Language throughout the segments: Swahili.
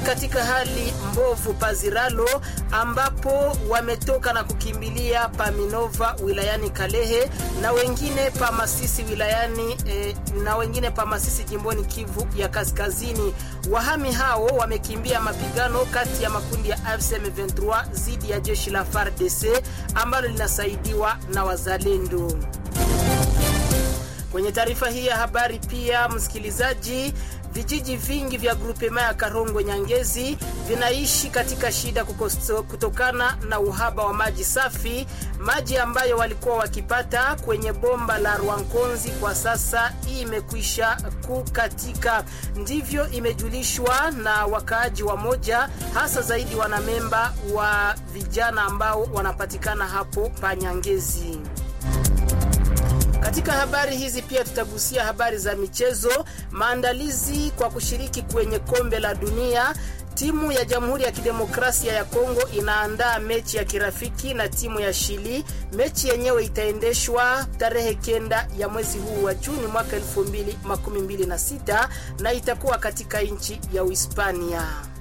katika hali mbovu Paziralo, ambapo wametoka na kukimbilia Paminova wilayani Kalehe na wengine pa Masisi wilayani eh, na wengine pa Masisi jimboni Kivu ya Kaskazini. Wahami hao wamekimbia mapigano kati ya makundi ya AFC M23 dhidi ya jeshi la FARDC ambalo linasaidiwa na wazalendo. Kwenye taarifa hii ya habari pia, msikilizaji, vijiji vingi vya grupema ya Karongo Nyangezi vinaishi katika shida kukosto, kutokana na uhaba wa maji safi, maji ambayo walikuwa wakipata kwenye bomba la Rwankonzi kwa sasa hii imekwisha kukatika. Ndivyo imejulishwa na wakaaji wa moja, hasa zaidi wanamemba wa vijana ambao wanapatikana hapo Panyangezi. Katika habari hizi pia tutagusia habari za michezo, maandalizi kwa kushiriki kwenye kombe la dunia. Timu ya Jamhuri ya Kidemokrasia ya Kongo inaandaa mechi ya kirafiki na timu ya Shili. Mechi yenyewe itaendeshwa tarehe kenda ya mwezi huu wa Juni mwaka 2026 na itakuwa katika nchi ya Uhispania.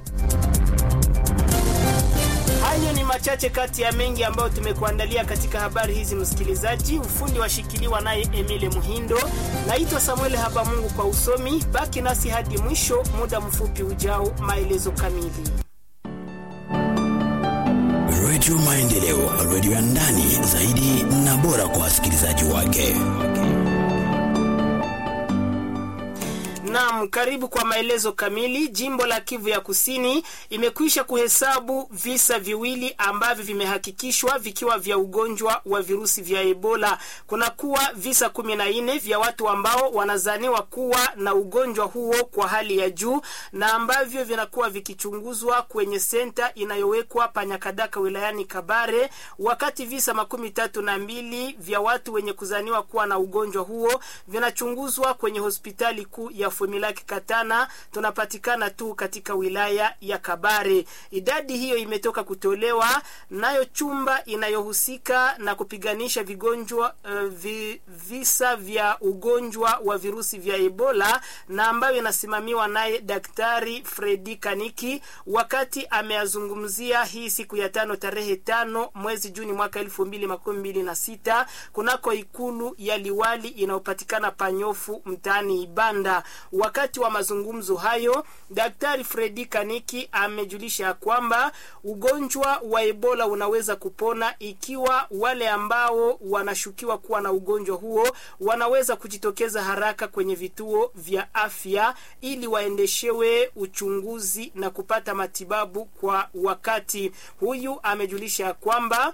Hayo ni machache kati ya mengi ambayo tumekuandalia katika habari hizi, msikilizaji. Ufundi washikiliwa naye Emile Muhindo. Naitwa Samuel Habamungu kwa usomi. Baki nasi hadi mwisho, muda mfupi ujao, maelezo kamili. Redio Maendeleo, redio ya ndani zaidi na bora kwa wasikilizaji wake. Naam, karibu kwa maelezo kamili. Jimbo la Kivu ya Kusini imekwisha kuhesabu visa viwili ambavyo vimehakikishwa vikiwa vya ugonjwa wa virusi vya Ebola. Kuna kuwa visa kumi na nne vya watu ambao wanazaniwa kuwa na ugonjwa huo kwa hali ya juu na ambavyo vinakuwa vikichunguzwa kwenye senta inayowekwa Panyakadaka wilayani Kabare, wakati visa makumi tatu na mbili vya watu wenye kuzaniwa kuwa na ugonjwa huo vinachunguzwa kwenye hospitali kuu ya Fumilaki Katana tunapatikana tu katika wilaya ya Kabare. Idadi hiyo imetoka kutolewa nayo chumba inayohusika na kupiganisha vigonjwa uh, vi, visa vya ugonjwa wa virusi vya Ebola na ambayo inasimamiwa naye Daktari Fredi Kaniki wakati ameazungumzia hii siku ya tano tarehe tano mwezi Juni mwaka elfu mbili makumi mbili na sita kunako ikulu ya liwali inayopatikana Panyofu mtaani Ibanda. Wakati wa mazungumzo hayo, Daktari Fredi Kaniki amejulisha kwamba ugonjwa wa Ebola unaweza kupona ikiwa wale ambao wanashukiwa kuwa na ugonjwa huo wanaweza kujitokeza haraka kwenye vituo vya afya ili waendeshewe uchunguzi na kupata matibabu kwa wakati. Huyu amejulisha kwamba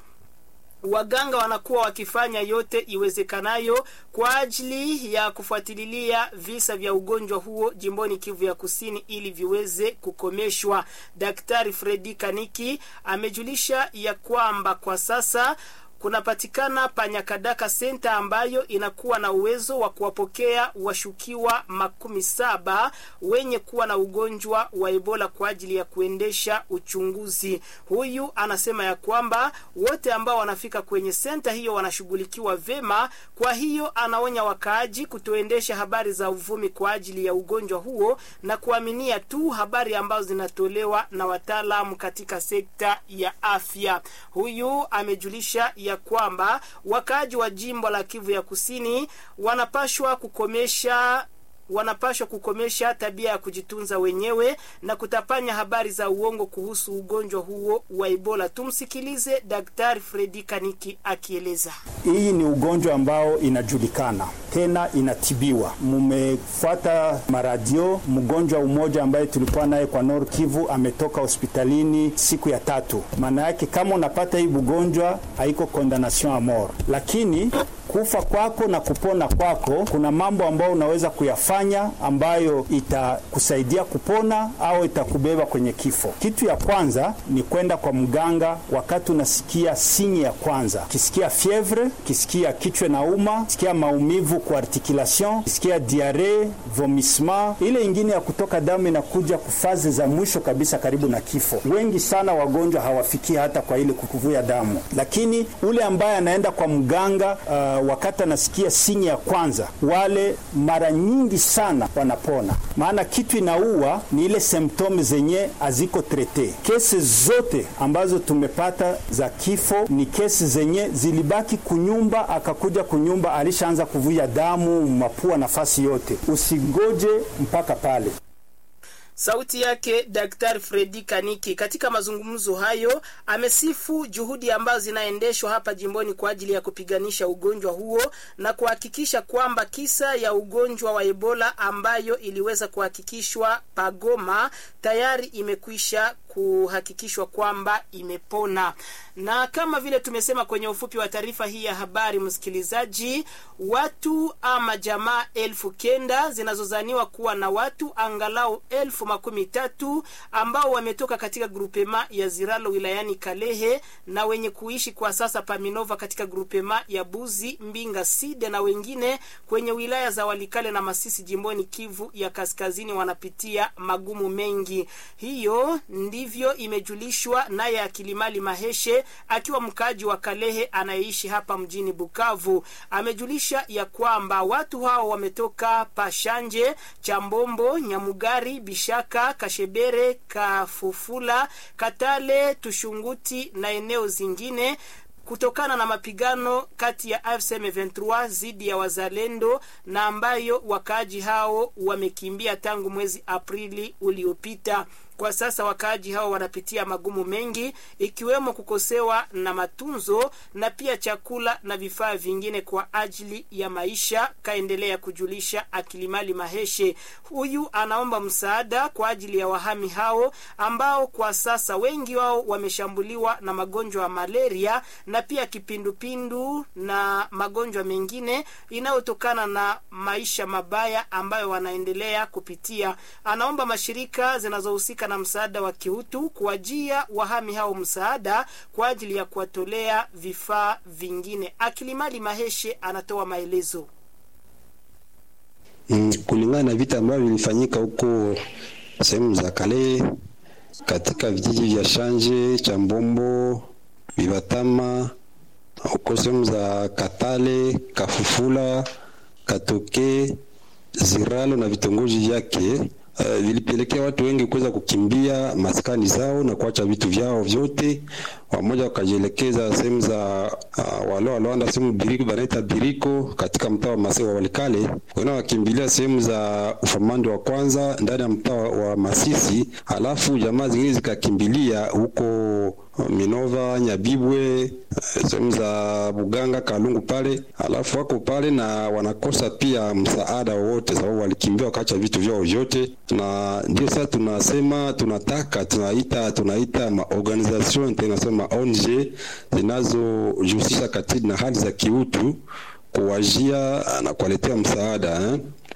waganga wanakuwa wakifanya yote iwezekanayo kwa ajili ya kufuatilia visa vya ugonjwa huo jimboni Kivu ya Kusini ili viweze kukomeshwa. Daktari Fredi Kaniki amejulisha ya kwamba kwa sasa kunapatikana Panyakadaka senta ambayo inakuwa na uwezo wa kuwapokea washukiwa makumi saba wenye kuwa na ugonjwa wa Ebola kwa ajili ya kuendesha uchunguzi. Huyu anasema ya kwamba wote ambao wanafika kwenye senta hiyo wanashughulikiwa vema. Kwa hiyo anaonya wakaaji kutoendesha habari za uvumi kwa ajili ya ugonjwa huo na kuaminia tu habari ambazo zinatolewa na wataalamu katika sekta ya afya. Huyu amejulisha ya kwamba wakaaji wa jimbo la Kivu ya Kusini wanapashwa kukomesha wanapashwa kukomesha tabia ya kujitunza wenyewe na kutapanya habari za uongo kuhusu ugonjwa huo wa Ebola. Tumsikilize Daktari Fredi Kaniki akieleza. Hii ni ugonjwa ambao inajulikana tena inatibiwa. Mumefuata maradio, mgonjwa umoja ambaye tulikuwa naye kwa Nord Kivu ametoka hospitalini siku ya tatu. Maana yake kama unapata hii ugonjwa haiko condemnation a mort, lakini kufa kwako na kupona kwako kuna mambo ambayo unaweza kuyafanya ambayo itakusaidia kupona au itakubeba kwenye kifo. Kitu ya kwanza ni kwenda kwa mganga wakati unasikia sinye ya kwanza, kisikia fievre, kisikia kichwa na uma, kisikia maumivu kwa articulation, kisikia diare, vomissement. Ile ingine ya kutoka damu inakuja kufazi za mwisho kabisa karibu na kifo. Wengi sana wagonjwa hawafikia hata kwa ile kukuvuja damu, lakini ule ambaye anaenda kwa mganga uh, wakati anasikia sinyi ya kwanza, wale mara nyingi sana wanapona, maana kitu inaua ni ile symptome zenye haziko trete. Kesi zote ambazo tumepata za kifo ni kesi zenye zilibaki kunyumba, akakuja kunyumba alishaanza kuvuja damu mapua, nafasi yote. Usingoje mpaka pale. Sauti yake Daktari Fredi Kaniki. Katika mazungumzo hayo, amesifu juhudi ambazo zinaendeshwa hapa jimboni kwa ajili ya kupiganisha ugonjwa huo na kuhakikisha kwamba kisa ya ugonjwa wa Ebola ambayo iliweza kuhakikishwa Pagoma tayari imekwisha kuhakikishwa kwamba imepona. Na kama vile tumesema kwenye ufupi wa taarifa hii ya habari, msikilizaji, watu ama jamaa elfu kenda zinazozaniwa kuwa na watu angalau elfu makumi tatu ambao wametoka katika grupema ya Ziralo wilayani Kalehe na wenye kuishi kwa sasa Paminova katika grupema ya Buzi, Mbinga, Side na wengine kwenye wilaya za Walikale na Masisi jimboni Kivu ya Kaskazini wanapitia magumu mengi. Hiyo ndivyo imejulishwa naye Akilimali Maheshe akiwa mkaaji wa Kalehe anayeishi hapa mjini Bukavu. Amejulisha ya kwamba watu hao wametoka Pashanje, Chambombo, Nyamugari, Bishaka, Kashebere, Kafufula, Katale, Tushunguti na eneo zingine kutokana na mapigano kati ya AFC M23 dhidi ya wazalendo na ambayo wakaaji hao wamekimbia tangu mwezi Aprili uliopita. Kwa sasa wakaaji hao wanapitia magumu mengi ikiwemo kukosewa na matunzo na pia chakula na vifaa vingine kwa ajili ya maisha, kaendelea kujulisha Akilimali Maheshe. Huyu anaomba msaada kwa ajili ya wahami hao ambao kwa sasa wengi wao wameshambuliwa na magonjwa ya malaria na pia kipindupindu na magonjwa mengine inayotokana na maisha mabaya ambayo wanaendelea kupitia. Anaomba mashirika zinazohusika na msaada wa kiutu kuwajia wahami hao msaada kwa ajili ya kuwatolea vifaa vingine. Akilimali Maheshe anatoa maelezo. Mm, kulingana na vita ambavyo vilifanyika huko sehemu za kale katika vijiji vya Shanje, Chambombo, Vivatama, huko sehemu za Katale, Kafufula, Katoke, Ziralo na vitongoji vyake Uh, vilipelekea watu wengi kuweza kukimbia maskani zao na kuacha vitu vyao vyote, wamoja wakajielekeza sehemu za uh, wale walioanda sehemu biriko banaita biriko katika mtaa wa Masisi wa Walikale, wengine wakimbilia sehemu za ufamando wa kwanza ndani ya mtaa wa Masisi, halafu jamaa zingine zikakimbilia huko Minova, Nyabibwe, sehemu za Buganga, Kalungu pale, alafu wako pale na wanakosa pia msaada wowote, sababu walikimbia wakaacha vitu vyao vyote, na ndio sasa tunasema tunataka tunaita tunaita maorganisation international ma ONG zinazojihusisha katika na hali za kiutu kuwajia na kuwaletea msaada eh?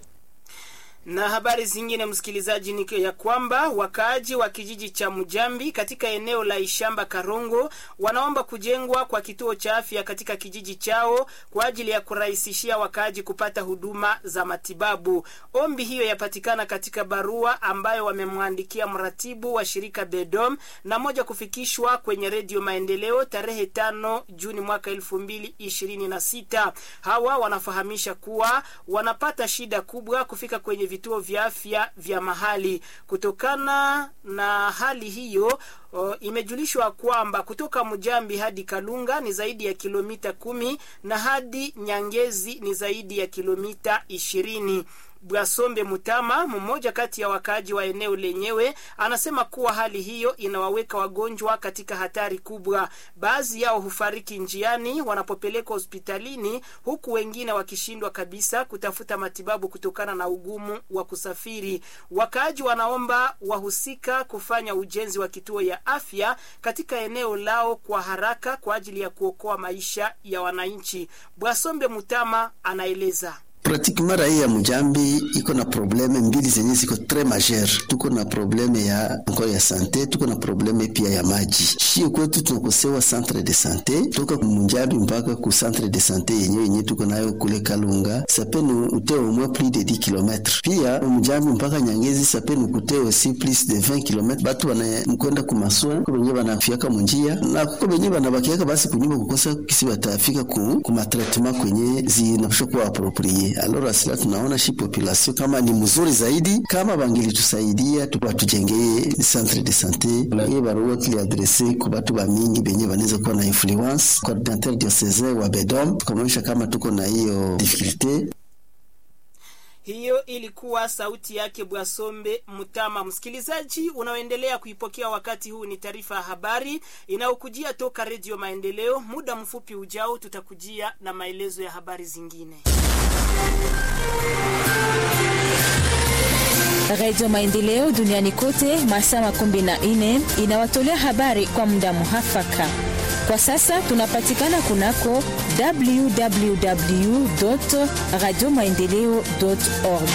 Na habari zingine msikilizaji, ni ya kwamba wakaaji wa kijiji cha Mujambi katika eneo la Ishamba Karongo wanaomba kujengwa kwa kituo cha afya katika kijiji chao kwa ajili ya kurahisishia wakaaji kupata huduma za matibabu. Ombi hiyo yapatikana katika barua ambayo wamemwandikia mratibu wa shirika Bedom na moja kufikishwa kwenye Redio Maendeleo tarehe tano Juni mwaka elfu mbili ishirini na sita. Hawa wanafahamisha kuwa wanapata shida kubwa kufika kwenye vituo vya afya vya mahali. Kutokana na hali hiyo, o, imejulishwa kwamba kutoka Mujambi hadi Kalunga ni zaidi ya kilomita kumi na hadi Nyangezi ni zaidi ya kilomita ishirini. Bwasombe Mutama, mmoja kati ya wakaaji wa eneo lenyewe, anasema kuwa hali hiyo inawaweka wagonjwa katika hatari kubwa. Baadhi yao hufariki njiani wanapopelekwa hospitalini, huku wengine wakishindwa kabisa kutafuta matibabu kutokana na ugumu wa kusafiri. Wakaaji wanaomba wahusika kufanya ujenzi wa kituo ya afya katika eneo lao kwa haraka kwa ajili ya kuokoa maisha ya wananchi. Bwasombe Mutama anaeleza. pratiquement raia ya Mujambi iko na probleme mbili zenye ziko tres majeur. Tuko na probleme ya encore ya sante, tuko na probleme pia ya maji. Shie kwetu tunakosewa centre de sante toka Mujambi mpaka ku centre de sante yenyewe yenye tuko nayo kule Kalunga sapeni ute au moins plus de 10 km. Pia Mujambi mpaka Nyangezi sapeni kute aussi plus de 20 km. Batu wanakwenda kumaswa kwa wenyewe wanafiaka munjia na kuko wenyewe wanabakiaka basi kunyumba kukosa kisi watafika ku, ku matraitement kwenye zinapaswa kuwa approprié. Alors asila tunaona shi population kama ni mzuri zaidi kama bangilitusaidia watujengee centre de sante. Hiyo barua tuliadrese kwa batu ba mingi benye banaweza kuwa na influence. Coordinateur diocesain wa Bedom tukamwonyesha kama tuko na hiyo difficulté hiyo ilikuwa sauti yake Bwasombe Mutama. Msikilizaji unaoendelea kuipokea wakati huu, ni taarifa ya habari inayokujia toka Redio Maendeleo. Muda mfupi ujao, tutakujia na maelezo ya habari zingine. Redio Maendeleo duniani kote masaa makumi na nne inawatolea habari kwa muda muhafaka. Kwa sasa tunapatikana kunako www radio maendeleo org.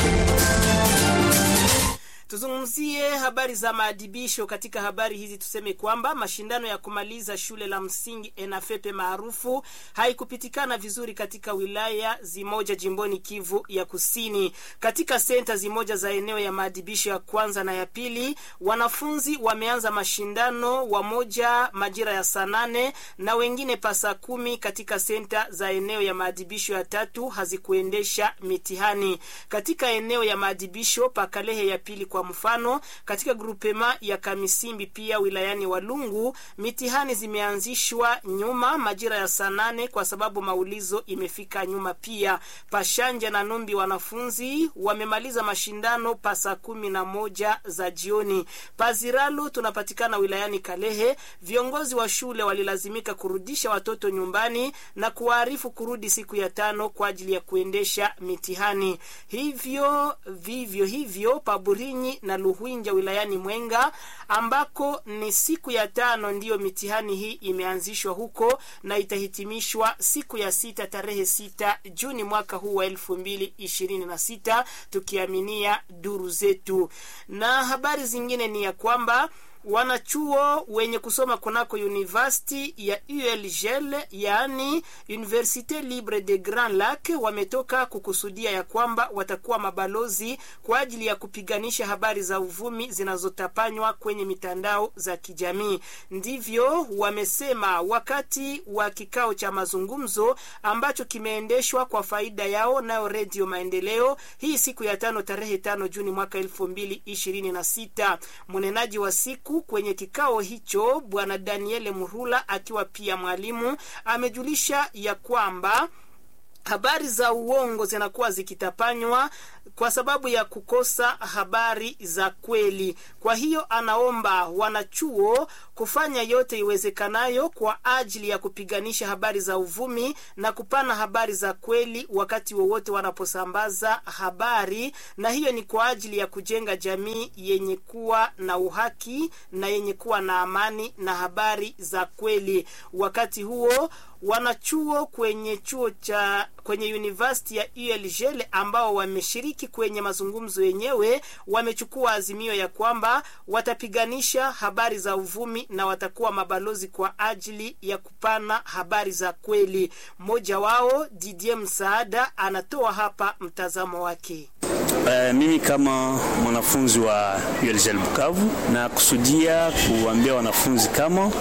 Tuzungumzie habari za maadibisho. Katika habari hizi tuseme kwamba mashindano ya kumaliza shule la msingi ENAFEPE maarufu haikupitikana vizuri katika wilaya zimoja jimboni Kivu ya Kusini. Katika senta zimoja za eneo ya maadibisho ya kwanza na ya pili, wanafunzi wameanza mashindano, wamoja majira ya saa nane na wengine pasa kumi. Katika senta za eneo ya maadibisho ya tatu hazikuendesha mitihani. Katika eneo ya maadibisho pakalehe ya pili kwa mfano katika grupema ya Kamisimbi pia wilayani Walungu mitihani zimeanzishwa nyuma majira ya saa nane kwa sababu maulizo imefika nyuma. Pia Pashanja na Numbi wanafunzi wamemaliza mashindano pa saa kumi na moja za jioni. Paziralu tunapatikana wilayani Kalehe, viongozi wa shule walilazimika kurudisha watoto nyumbani na kuwaarifu kurudi siku ya tano kwa ajili ya kuendesha mitihani. Hivyo vivyo hivyo Paburinyi na Luhwinja wilayani Mwenga ambako ni siku ya tano ndiyo mitihani hii imeanzishwa huko na itahitimishwa siku ya sita tarehe sita Juni mwaka huu wa elfu mbili ishirini na sita tukiaminia duru zetu. Na habari zingine ni ya kwamba wanachuo wenye kusoma kunako university ya ULGL yaani Universite Libre de Grand Lac wametoka kukusudia ya kwamba watakuwa mabalozi kwa ajili ya kupiganisha habari za uvumi zinazotapanywa kwenye mitandao za kijamii. Ndivyo wamesema wakati wa kikao cha mazungumzo ambacho kimeendeshwa kwa faida yao nayo Redio Maendeleo hii siku ya tano tarehe tano Juni mwaka elfu mbili ishirini na sita. Mnenaji wa siku kwenye kikao hicho Bwana Daniele Murula akiwa pia mwalimu amejulisha ya kwamba habari za uongo zinakuwa zikitapanywa kwa sababu ya kukosa habari za kweli. Kwa hiyo anaomba wanachuo kufanya yote iwezekanayo kwa ajili ya kupiganisha habari za uvumi na kupana habari za kweli wakati wowote wanaposambaza habari, na hiyo ni kwa ajili ya kujenga jamii yenye kuwa na uhaki na yenye kuwa na amani na habari za kweli. Wakati huo wanachuo kwenye chuo cha kwenye university ya ULGL ambao wameshiriki kwenye mazungumzo yenyewe wamechukua azimio ya kwamba watapiganisha habari za uvumi na watakuwa mabalozi kwa ajili ya kupana habari za kweli. Mmoja wao Didier Msaada anatoa hapa mtazamo wake. Uh, mimi kama mwanafunzi wa ULGL Bukavu na kusudia kuambia wanafunzi kama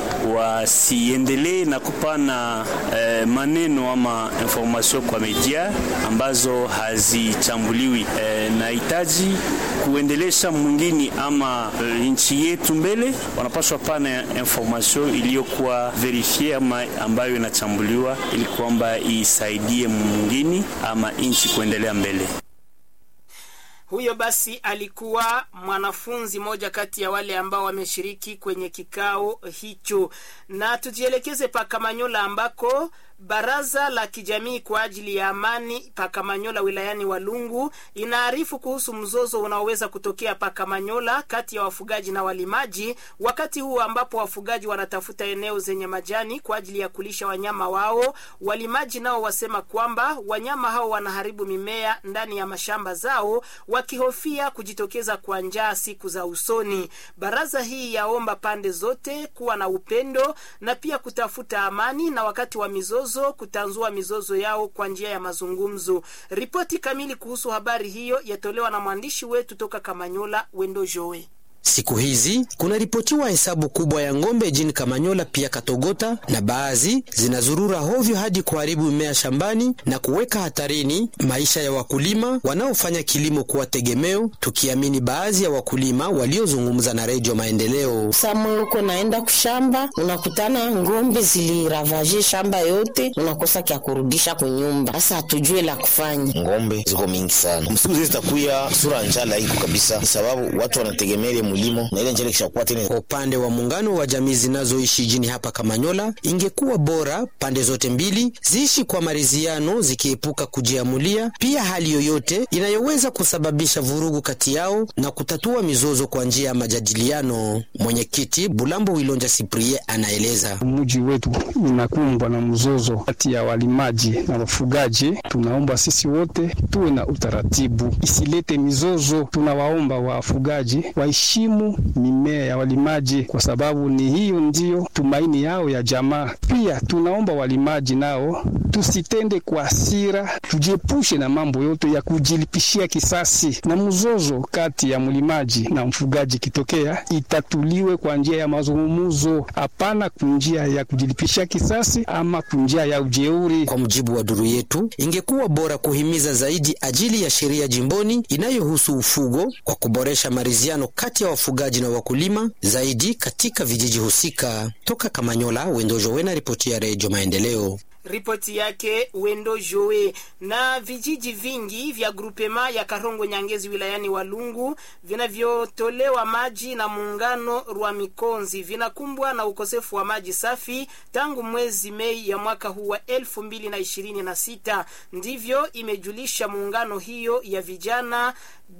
wasiendelee na kupana uh, maneno ama information kwa media ambazo hazichambuliwi. Uh, na hitaji kuendelesha mwingine ama uh, nchi yetu mbele, wanapaswa pana information iliyokuwa verifie ama ambayo inachambuliwa ili kwamba isaidie mwingine ama nchi kuendelea mbele. Huyo basi alikuwa mwanafunzi moja kati ya wale ambao wameshiriki kwenye kikao hicho, na tujielekeze pa Kamanyola ambako Baraza la kijamii kwa ajili ya amani Pakamanyola wilayani Walungu inaarifu kuhusu mzozo unaoweza kutokea Pakamanyola kati ya wafugaji na walimaji, wakati huu ambapo wafugaji wanatafuta eneo zenye majani kwa ajili ya kulisha wanyama wao. Walimaji nao wasema kwamba wanyama hao wanaharibu mimea ndani ya mashamba zao, wakihofia kujitokeza kwa njaa siku za usoni. Baraza hii yaomba pande zote kuwa na upendo na pia kutafuta amani na wakati wa mizozo kutanzua mizozo yao kwa njia ya mazungumzo. Ripoti kamili kuhusu habari hiyo yatolewa na mwandishi wetu toka Kamanyola, Wendo Joe. Siku hizi kunaripotiwa hesabu kubwa ya ng'ombe jini Kamanyola pia Katogota, na baadhi zinazurura hovyo hadi kuharibu mimea shambani na kuweka hatarini maisha ya wakulima wanaofanya kilimo kuwa tegemeo, tukiamini baadhi ya wakulima waliozungumza na Redio Maendeleo. Samu uko naenda kushamba, unakutana ng'ombe ziliravaje shamba yote, unakosa kya kurudisha kunyumba. Sasa hatujue la kufanya. Ng'ombe ziko mingi sana, msiku zitakuya sura njala iko kabisa, sababu watu wanategemea mulimo na ile njele kishakuwa tena. Kwa upande wa muungano wa jamii zinazoishi jini hapa Kamanyola, ingekuwa bora pande zote mbili ziishi kwa maridhiano, zikiepuka kujiamulia pia hali yoyote inayoweza kusababisha vurugu kati yao na kutatua mizozo kwa njia ya majadiliano. Mwenyekiti Bulambo Wilonja Siprie anaeleza, mji wetu unakumbwa na mzozo kati ya walimaji na wafugaji. Tunaomba sisi wote tuwe na utaratibu, isilete mizozo. Tunawaomba wafugaji waishi heshimu mimea ya walimaji kwa sababu ni hiyo ndiyo tumaini yao ya jamaa. Pia tunaomba walimaji nao tusitende kwa hasira, tujiepushe na mambo yote ya kujilipishia kisasi, na mzozo kati ya mlimaji na mfugaji kitokea itatuliwe kwa njia ya mazungumzo, hapana kunjia ya kujilipishia kisasi ama kunjia ya ujeuri. Kwa mujibu wa duru yetu, ingekuwa bora kuhimiza zaidi ajili ya sheria jimboni inayohusu ufugo kwa kuboresha maridhiano kati ya wafugaji na wakulima zaidi katika vijiji husika. Toka Kamanyola, Wendojo Wena, ripoti ya Redio Maendeleo. Ripoti yake Wendo Joe. Na vijiji vingi vya grupema ya Karongo Nyangezi wilayani Walungu vinavyotolewa maji na muungano Rwa Mikonzi vinakumbwa na ukosefu wa maji safi tangu mwezi Mei ya mwaka huu wa elfu mbili na ishirini na sita. Ndivyo imejulisha muungano hiyo ya vijana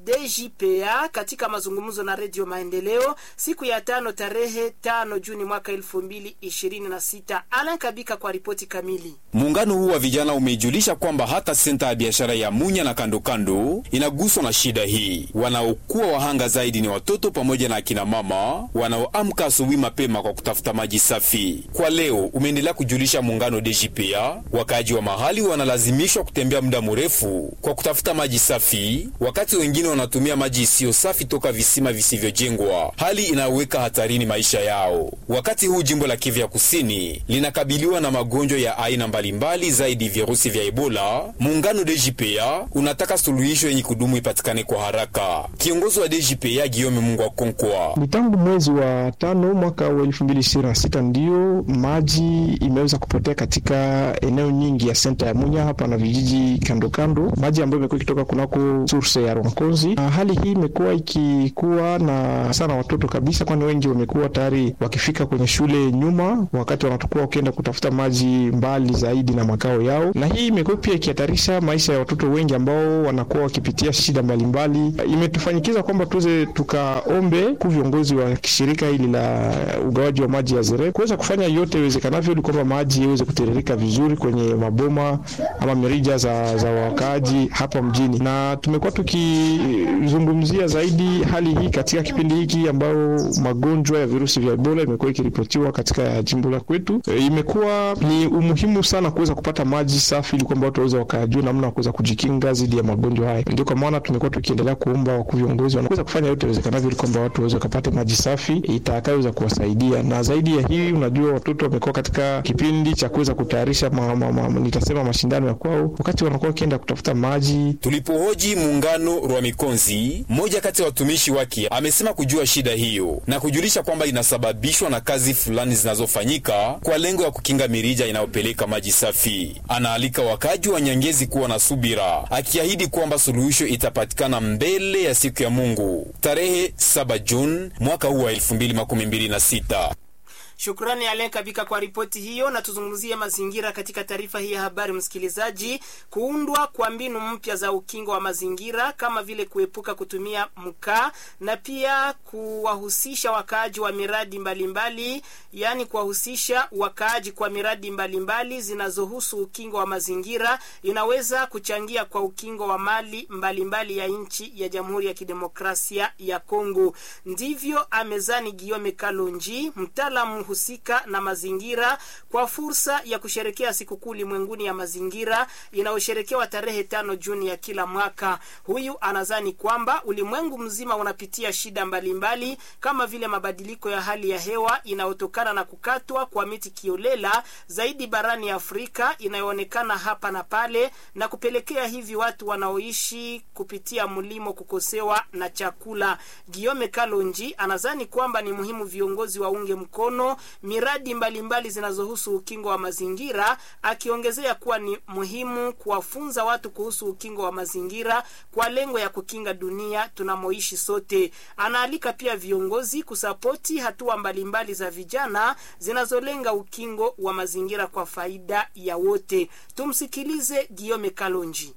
DJPA katika mazungumzo na Redio Maendeleo siku ya tano tarehe tano Juni mwaka elfu mbili ishirini na sita. Alan Kabika kwa ripoti kamili. Muungano huu wa vijana umeijulisha kwamba hata senta ya biashara ya Munya na kandokando inaguswa na shida hii. Wanaokuwa wahanga zaidi ni watoto pamoja na akina mama wanaoamka asubuhi mapema kwa kutafuta maji safi. Kwa leo umeendelea kujulisha muungano DJPA, wakaaji wa mahali wanalazimishwa kutembea muda mrefu kwa kutafuta maji safi, wakati wengine wanatumia maji isiyo safi toka visima visivyojengwa, hali inayoweka hatarini maisha yao. Wakati huu jimbo la Kivu ya Kusini linakabiliwa na magonjwa ya aina mbalimbali zaidi virusi vya Ebola. Muungano DJPA unataka suluhisho yenye kudumu ipatikane kwa haraka. Kiongozi wa DJPA Giome Mungu wa Konkwa: ni tangu mwezi wa tano mwaka wa elfu mbili ishirini na sita ndiyo maji imeweza kupotea katika eneo nyingi ya senta ya Munya hapa na vijiji kando kando, maji ambayo imekuwa ikitoka kunako source ya Ronkozi. Na hali hii imekuwa ikikuwa na sana watoto kabisa, kwani wengi wamekuwa tayari wakifika kwenye shule nyuma, wakati wanatokuwa wakienda kutafuta maji mbali zaidi na makao yao, na hii imekuwa pia ikihatarisha maisha ya watoto wengi ambao wanakuwa wakipitia shida mbalimbali. Imetufanyikiza kwamba tuweze tukaombe ku viongozi wa shirika hili la ugawaji wa maji ya Zere kuweza kufanya yote iwezekanavyo ili kwamba maji iweze kutiririka vizuri kwenye maboma ama mirija za, za wakaaji hapa mjini, na tumekuwa tukizungumzia zaidi hali hii katika kipindi hiki ambao magonjwa ya virusi vya Ebola imekuwa ikiripotiwa katika jimbo la kwetu. E, imekuwa ni umuhimu sana kuweza kupata maji safi ili kwamba watu waweze wakajua namna ya kuweza kujikinga dhidi ya magonjwa haya. Ndio kwa maana tumekuwa tukiendelea kuomba wakuu viongozi wanaweza kufanya yote iwezekanavyo ili kwamba watu waweze kupata maji safi itakayoweza kuwasaidia. Na zaidi ya hii, unajua watoto wamekuwa katika kipindi cha kuweza kutayarisha ma, ma, ma, nitasema mashindano ya kwao, wakati wanakuwa wakienda kutafuta maji. Tulipohoji muungano Rwa Mikonzi, mmoja kati ya watumishi wake amesema kujua shida hiyo na kujulisha kwamba inasababishwa na kazi fulani zinazofanyika kwa lengo ya kukinga mirija inayopeleka maji safi. Anaalika wakaji wa Nyangezi kuwa na subira, akiahidi kwamba suluhisho itapatikana mbele ya siku ya Mungu tarehe 7 Juni mwaka huu wa 2026. Shukrani Alen Kabika kwa ripoti hiyo, na tuzungumzie mazingira katika taarifa hii ya habari. Msikilizaji, kuundwa kwa mbinu mpya za ukingo wa mazingira kama vile kuepuka kutumia mkaa na pia kuwahusisha wakaaji wa miradi mbalimbali, yaani kuwahusisha wakaaji kwa miradi mbalimbali zinazohusu ukingo wa mazingira inaweza kuchangia kwa ukingo wa mali mbalimbali mbali ya nchi ya Jamhuri ya Kidemokrasia ya Kongo. Ndivyo amezani Giome Kalonji, mtaalamu husika na mazingira, kwa fursa ya kusherekea sikukuu ulimwenguni ya mazingira inayosherekewa tarehe tano Juni ya kila mwaka. Huyu anazani kwamba ulimwengu mzima unapitia shida mbalimbali mbali, kama vile mabadiliko ya hali ya hewa inayotokana na kukatwa kwa miti kiolela zaidi barani Afrika inayoonekana hapa na pale na kupelekea hivi watu wanaoishi kupitia mlimo kukosewa na chakula. Giome Kalonji anazani kwamba ni muhimu viongozi waunge mkono miradi mbalimbali zinazohusu ukingo wa mazingira, akiongezea kuwa ni muhimu kuwafunza watu kuhusu ukingo wa mazingira kwa lengo ya kukinga dunia tunamoishi sote. Anaalika pia viongozi kusapoti hatua mbalimbali za vijana zinazolenga ukingo wa mazingira kwa faida ya wote. Tumsikilize Giome Kalonji.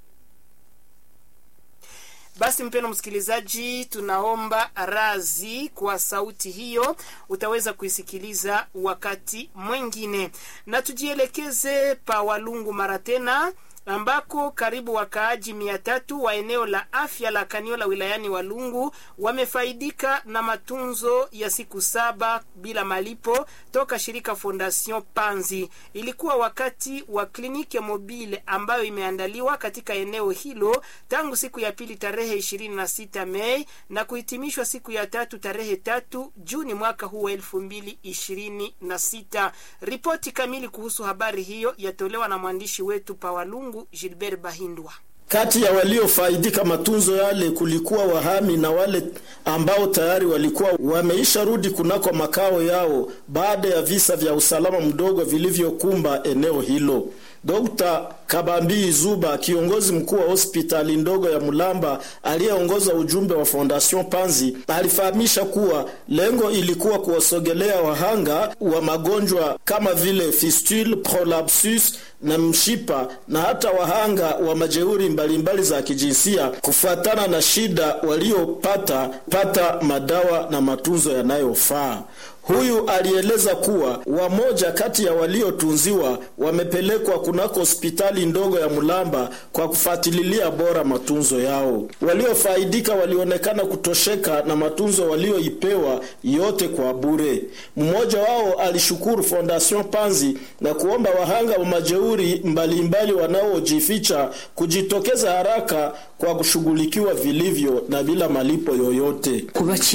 Basi mpeno msikilizaji, tunaomba razi kwa sauti hiyo, utaweza kuisikiliza wakati mwingine, na tujielekeze pa Walungu mara tena ambako karibu wakaaji mia tatu wa eneo la afya la Kaniola wilayani Walungu wamefaidika na matunzo ya siku saba bila malipo toka shirika Fondation Panzi. Ilikuwa wakati wa kliniki mobile ambayo imeandaliwa katika eneo hilo tangu siku ya pili tarehe 26 Mei na kuhitimishwa siku ya tatu tarehe tatu Juni mwaka huu wa elfu mbili ishirini na sita. Ripoti kamili kuhusu habari hiyo yatolewa na mwandishi wetu pa Walungu Gilbert Bahindwa. Kati ya waliofaidika matunzo yale kulikuwa wahami na wale ambao tayari walikuwa wameisha rudi kunako makao yao baada ya visa vya usalama mdogo vilivyokumba eneo hilo. Dr. Kabambi Zuba, kiongozi mkuu wa hospitali ndogo ya Mulamba aliyeongoza ujumbe wa Fondation Panzi, alifahamisha kuwa lengo ilikuwa kuwasogelea wahanga wa magonjwa kama vile fistule, prolapsus na mshipa na hata wahanga wa majeuri mbalimbali za kijinsia kufuatana na shida waliopata pata madawa na matunzo yanayofaa. Huyu alieleza kuwa wamoja kati ya waliotunziwa wamepelekwa kunako hospitali ndogo ya Mulamba kwa kufuatilia bora matunzo yao. Waliofaidika walionekana kutosheka na matunzo walioipewa yote kwa bure. Mmoja wao alishukuru Fondation Panzi na kuomba wahanga wa majeuri mbalimbali wanaojificha kujitokeza haraka kwa kushughulikiwa vilivyo na bila malipo yoyote.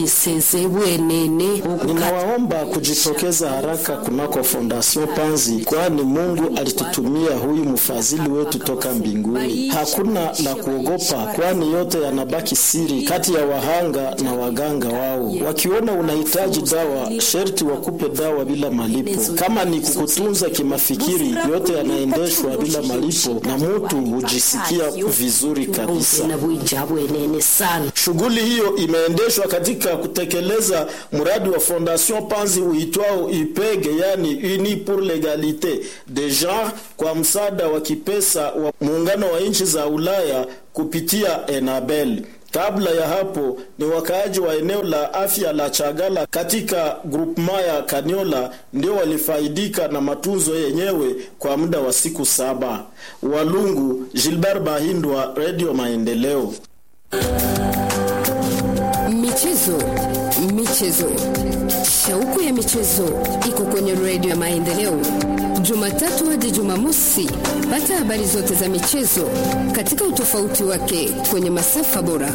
Ninawaomba kujitokeza haraka kunako Fondation Panzi, kwani Mungu alitutumia huyu mfadhili wetu toka mbinguni. Hakuna la kuogopa, kwani yote yanabaki siri kati ya wahanga na waganga wao. Wakiona unahitaji dawa, sherti wakupe dawa bila malipo. Kama ni kukutunza kimafikiri, yote yanaendeshwa bila malipo na mutu hujisikia vizuri kabisa. Shughuli hiyo imeendeshwa katika kutekeleza mradi wa Fondation Panzi uitwao IPEG, yani Uni pour l'Egalite de Genre, kwa msaada wa kipesa wa muungano wa nchi za Ulaya kupitia Enabel. Kabla ya hapo ni wakaaji wa eneo la afya la Chagala katika grupema ya Kaniola ndio walifaidika na matunzo yenyewe kwa muda wa siku saba. Walungu, Gilbert Bahindwa, Radio Maendeleo. Michezo, michezo, shauku ya michezo iko kwenye redio ya Maendeleo, Jumatatu hadi Jumamosi. Pata habari zote za michezo katika utofauti wake kwenye masafa bora.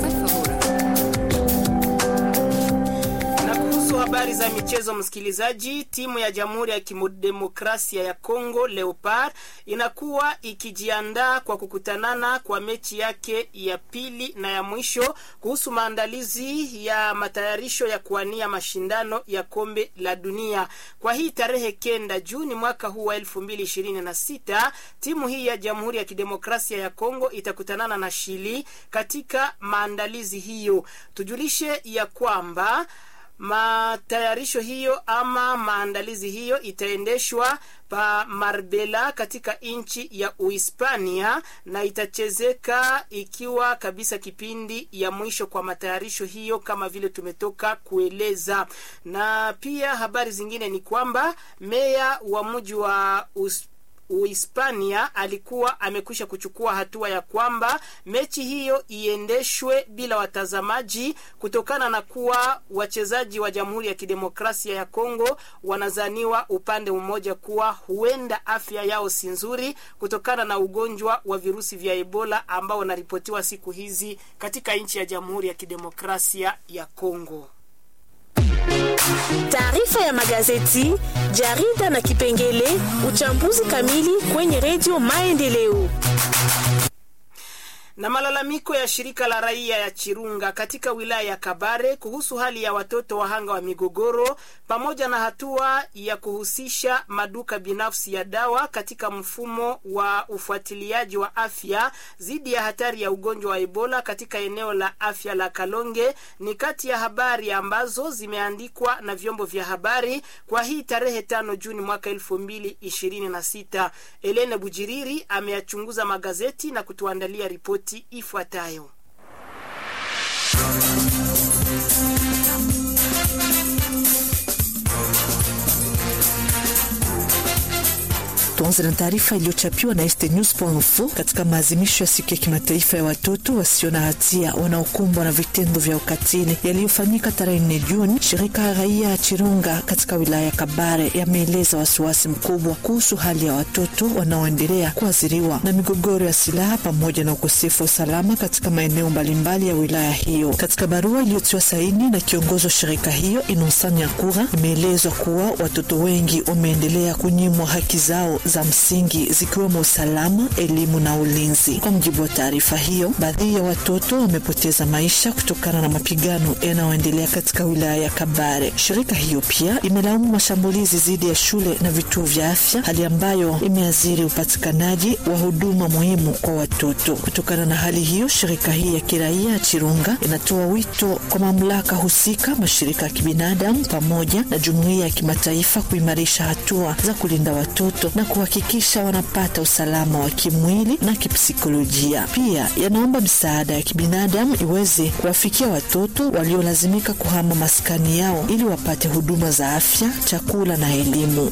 habari za michezo msikilizaji. Timu ya Jamhuri ya Kidemokrasia ya Kongo Leopard inakuwa ikijiandaa kwa kukutanana kwa mechi yake ya pili na ya mwisho kuhusu maandalizi ya matayarisho ya kuania mashindano ya kombe la dunia kwa hii tarehe kenda Juni mwaka huu wa elfu mbili ishirini na sita. Timu hii ya Jamhuri ya Kidemokrasia ya Kongo itakutanana na Shili katika maandalizi hiyo. Tujulishe ya kwamba Matayarisho hiyo ama maandalizi hiyo itaendeshwa pa Marbella katika nchi ya Uhispania na itachezeka ikiwa kabisa kipindi ya mwisho kwa matayarisho hiyo kama vile tumetoka kueleza. Na pia habari zingine ni kwamba meya wa mji wa Us Uhispania alikuwa amekwisha kuchukua hatua ya kwamba mechi hiyo iendeshwe bila watazamaji kutokana na kuwa wachezaji wa Jamhuri ya Kidemokrasia ya Kongo wanazaniwa upande mmoja kuwa huenda afya yao si nzuri kutokana na ugonjwa wa virusi vya Ebola ambao unaripotiwa siku hizi katika nchi ya Jamhuri ya Kidemokrasia ya Kongo. Taarifa ya magazeti, jarida na kipengele uchambuzi kamili kwenye redio Maendeleo. na malalamiko ya shirika la raia ya Chirunga katika wilaya ya Kabare kuhusu hali ya watoto wahanga wa migogoro pamoja na hatua ya kuhusisha maduka binafsi ya dawa katika mfumo wa ufuatiliaji wa afya dhidi ya hatari ya ugonjwa wa Ebola katika eneo la afya la Kalonge ni kati ya habari ambazo zimeandikwa na vyombo vya habari kwa hii tarehe tano Juni mwaka elfu mbili ishirini na sita. Elene Bujiriri ameyachunguza magazeti na kutuandalia ripoti ifuatayo. Tuanze na taarifa iliyochapiwa na estnews.info katika maadhimisho ya siku ya kimataifa ya watoto wasio na hatia wanaokumbwa na vitendo vya ukatili yaliyofanyika tarehe 4 Juni. Shirika la raia ya Chirunga katika wilaya ya Kabare yameeleza wasiwasi mkubwa kuhusu hali ya watoto wanaoendelea kuathiriwa na migogoro ya silaha pamoja na ukosefu wa usalama katika maeneo mbalimbali ya wilaya hiyo. Katika barua iliyotiwa saini na kiongozi wa shirika hiyo Innocent Nyakura, imeelezwa kuwa watoto wengi wameendelea kunyimwa haki zao za msingi zikiwemo usalama, elimu na ulinzi. Kwa mujibu wa taarifa hiyo, baadhi ya watoto wamepoteza maisha kutokana na mapigano yanayoendelea katika wilaya ya Kabare. Shirika hiyo pia imelaumu mashambulizi dhidi ya shule na vituo vya afya, hali ambayo imeathiri upatikanaji wa huduma muhimu kwa watoto. Kutokana na hali hiyo, shirika hii ya kiraia ya Chirunga inatoa wito kwa mamlaka husika, mashirika ya kibinadamu pamoja na jumuiya ya kimataifa kuimarisha hatua za kulinda watoto na kuhakikisha wanapata usalama wa kimwili na kipsikolojia. Pia yanaomba misaada ya kibinadamu iweze kuwafikia watoto waliolazimika kuhama maskani yao ili wapate huduma za afya, chakula na elimu.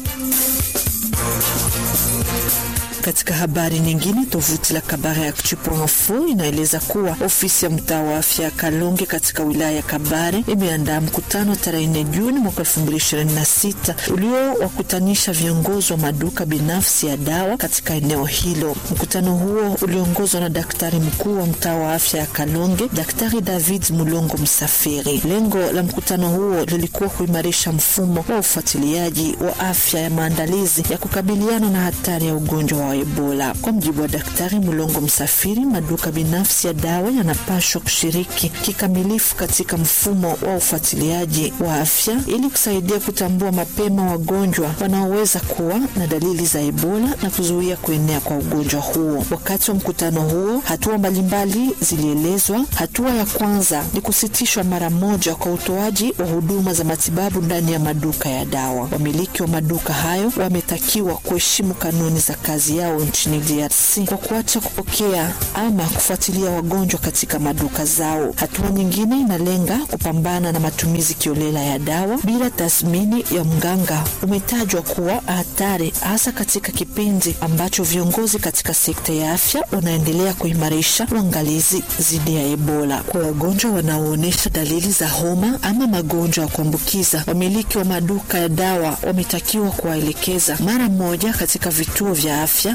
Katika habari nyingine, tovuti la Kabare Actu.info inaeleza kuwa ofisi ya mtaa wa afya ya Kalonge katika wilaya ya Kabare imeandaa mkutano tarehe 4 Juni mwaka 2026 uliowakutanisha viongozi wa maduka binafsi ya dawa katika eneo hilo. Mkutano huo uliongozwa na daktari mkuu wa mtaa wa afya ya Kalonge, Daktari David Mulongo Msafiri. Lengo la mkutano huo lilikuwa kuimarisha mfumo wa ufuatiliaji wa afya ya maandalizi ya kukabiliana na hatari ya ugonjwa wa Ebola. Kwa mjibu wa Daktari Mulongo Msafiri, maduka binafsi ya dawa yanapaswa kushiriki kikamilifu katika mfumo wa ufuatiliaji wa afya ili kusaidia kutambua mapema wagonjwa wanaoweza kuwa na dalili za Ebola na kuzuia kuenea kwa ugonjwa huo. Wakati wa mkutano huo, hatua mbalimbali zilielezwa. Hatua ya kwanza ni kusitishwa mara moja kwa utoaji wa huduma za matibabu ndani ya maduka ya dawa. Wamiliki wa maduka hayo wametakiwa kuheshimu kanuni za kazi yao nchini DRC kwa kuacha kupokea ama kufuatilia wagonjwa katika maduka zao. Hatua nyingine inalenga kupambana na matumizi kiolela ya dawa bila tathmini ya mganga. Umetajwa kuwa hatari hasa katika kipindi ambacho viongozi katika sekta ya afya wanaendelea kuimarisha uangalizi dhidi ya Ebola. Kwa wagonjwa wanaoonyesha dalili za homa ama magonjwa ya kuambukiza, wamiliki wa maduka ya dawa wametakiwa kuwaelekeza mara moja katika vituo vya afya